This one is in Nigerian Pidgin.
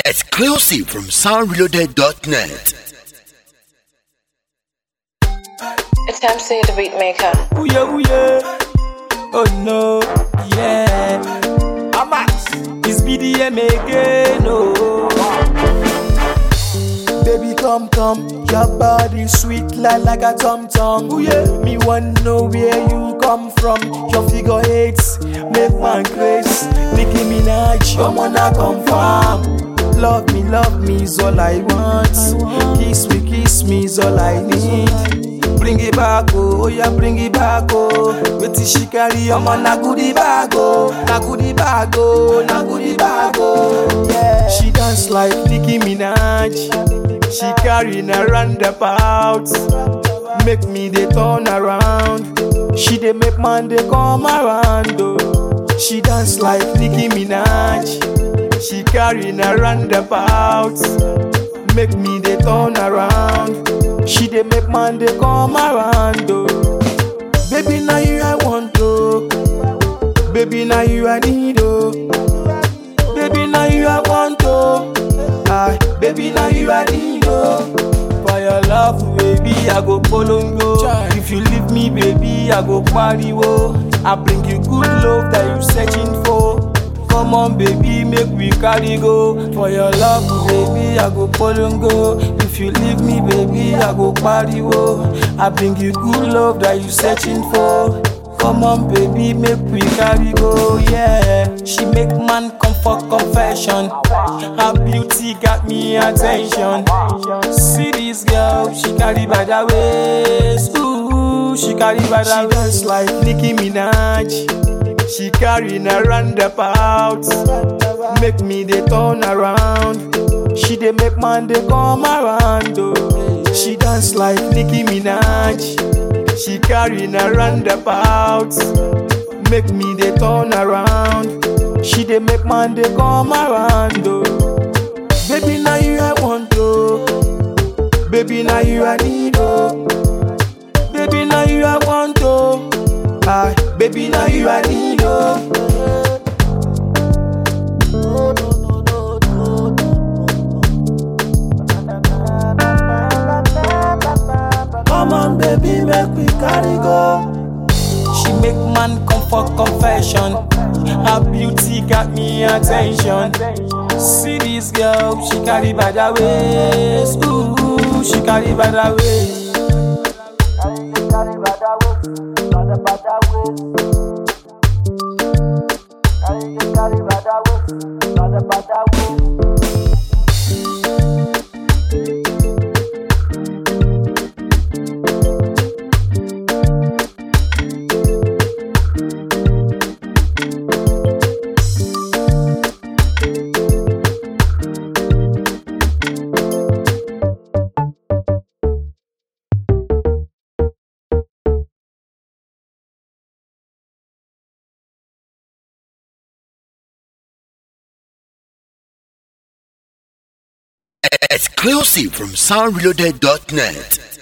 Exclusive from soundreloaded.net. It's MC the Beatmaker. Ooh yeah, ooh yeah. Oh no, yeah. Amax, it's BDM again, oh. Baby, come, come, your body sweet like, like a tom tom. Ooh yeah. Me want know where you come from. Your figure eights make one grace. Nicki Minaj, your wanna confirm. Love me, love me is all I want. Kiss me, kiss me is all I need. Bring it back, oh, oh yeah, bring it back, oh. Wetin she carry, omo na goodie bag, oh, na goodie bag, oh, na goodie bag, oh. Yeah. She dance like Nicki Minaj. She carry na roundabout. Make me dey turn around. She dey make man dey come around, oh. She dance like Nicki Minaj. She carry na roundabout. Make me dey turn around. She dey make man dey come around, oh. Baby, now you I want, oh. Baby, now you I need, oh. Baby, now you I want, oh. Ah, baby, now you I need, oh. For your love, baby, I go polongo. If you leave me, baby, I go pariwo. I bring you good love that you searching for. Come on, baby, make we carry go. For your love, baby, I go polongo. If you leave me, baby, I go pariwo. I bring you good love that you searching for. Come on, baby, make we carry go, yeah. She make man come for confession. Her beauty got me attention. See this girl, she carry by the waist. Ooh, she carry by the She dance like Nicki Minaj. She carry a roundabout. Make me dey turn around. She dey make man dey come around. Oh. She dance like Nicki Minaj. She carry a roundabout. Make me dey turn around. She dey make man dey come around. Oh. Baby, now you I want oh. Baby, now you I need oh. Baby, now you I want oh. Ah, baby, now you I need oh. Come on, baby, make we carry go. She make man come for confession. Her beauty got me attention. See this girl, she carry by the waist. Ooh, she carry by the waist. Exclusive from soundreloaded.net.